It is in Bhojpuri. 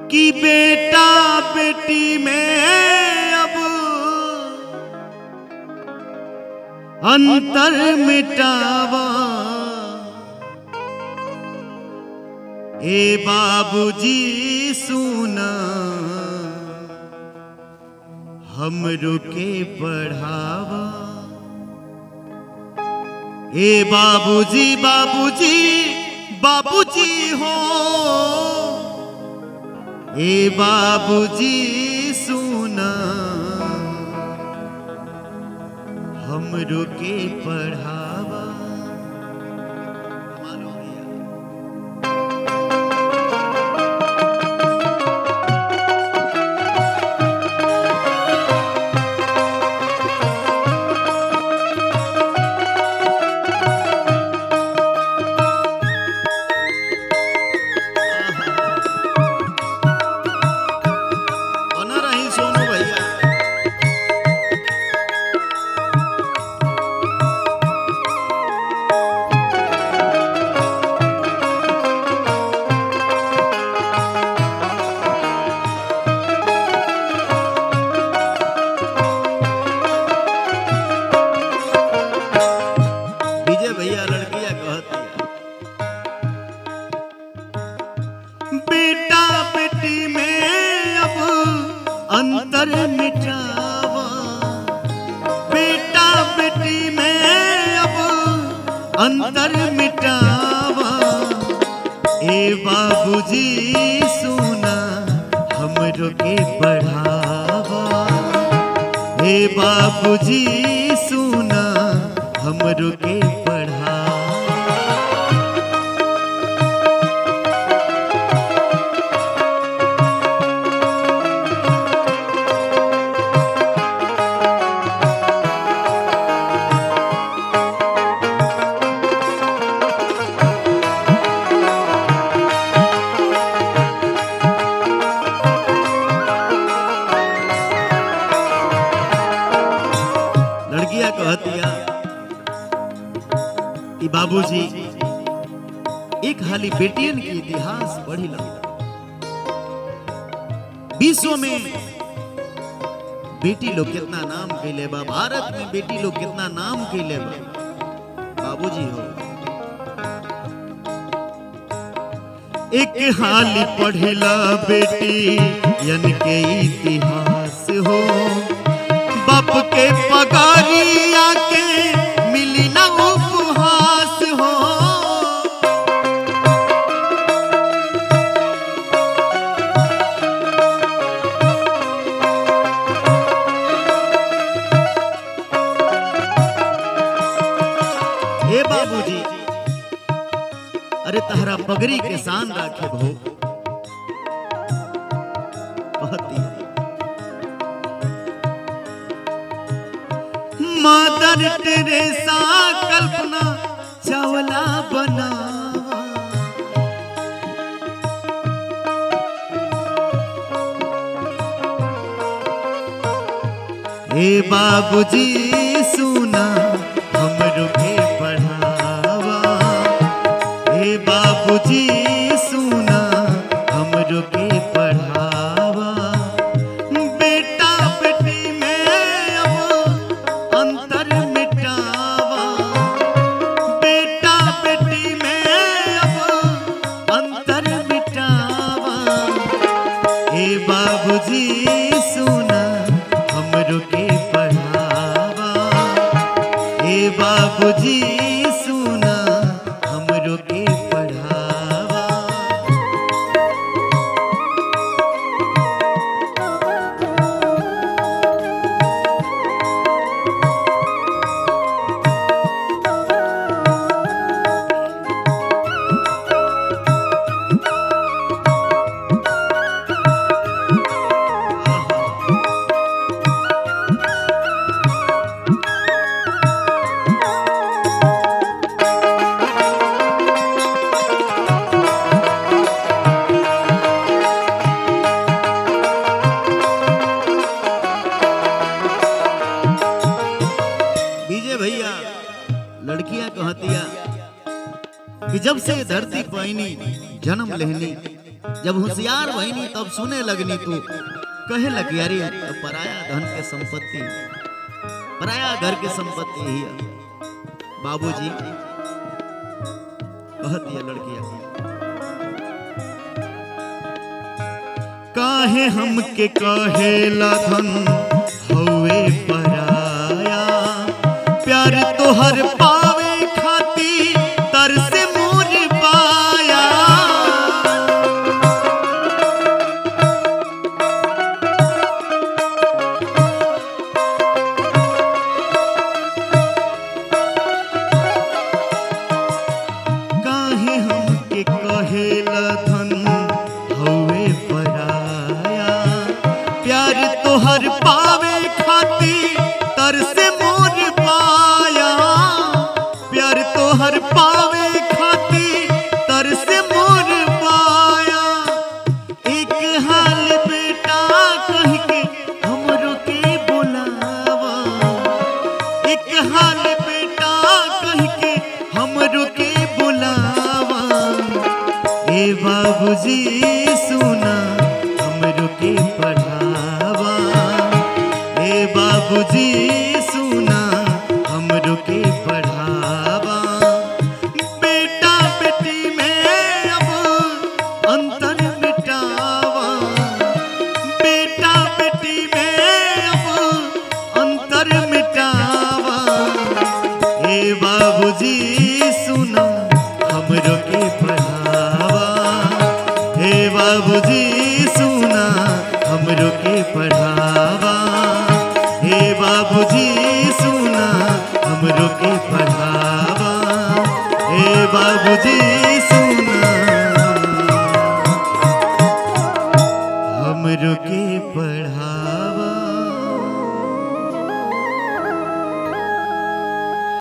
कि बेटा बेटी में अब अंतर मिटावा ए बाबूजी सुना हम रुके पढ़ावा ए बाबूजी बाबूजी बाबूजी हो ए बाबूजी सुना हम रुके पढ़ावा कमाल हो गई यार। बना रही सोनू भैया विजय भैया लड़किया कहती बेटा बेटी में अब अंतर मिटावा बेटा बेटी में अब अंतर मिटावा ए बाबूजी सुना हमरो के बढ़ावा हे बाबूजी सुना हमरो के पढ़ा लड़कियां कहतिया कि बाबूजी एक हाली बेटियन के इतिहास पढ़ी लो विश्व में बेटी लोग कितना नाम कैले बा भारत में बेटी लोग कितना नाम कैले बा बाबूजी हो एक हाली पढ़िला बेटी यन के इतिहास हो बाप के पगारिया के मिली ना उपहास हो हे बाबूजी अरे तहरा पगड़ी के शान राखे भो कहती है मदर टेरेसा कल्पना चावला बना हे बाबूजी सुना हमरो के पढ़ावा हे बाबूजी सुना हमरो के पढ़ावा बेटा बेटी में अब अंतर मिटावा बेटा बेटी में अब अंतर मिटावा हे बाबूजी सुना हमरो के पढ़ावा हे बाबूजी सुना हमरो के पढ़ावा विजय भैया कि जब से धरती पैनी जन्म लेहनी जब होशियार बहनी तब सुने लगनी तू कहे लगी अरे तो पराया धन के संपत्ति पराया घर के संपत्ति ही है। बाबूजी कहती है लड़किया काहे हमके कहेला धन हवे पराया प्यार तोहर पावे खाती तरस मोर पाया काहे हमके कहेला धन हवे पराया प्यार तोहर पावे खाती तरस मोर पाया प्यार तोहर पावे खाती तरस मोर पाया एक हाल बेटा कह के हमरो के बुलावा एक हाल बेटा कह के हमरो के बुलावा ए बाबूजी सुना हमरो के पढ़ावा ए बाबूजी सुना हमरो के पढ़ावा बेटा बेटी में अब अंतर मिटावा बेटा बेटी में अब अंतर मिटावा हे बाबूजी सुना हमरो के पढ़ावा हे बाबूजी सुना हमरो के पढ़ावा हे बाबूजी सुना हमरो के पढ़ावा हे बाबूजी सुना हमरो के पढ़ावा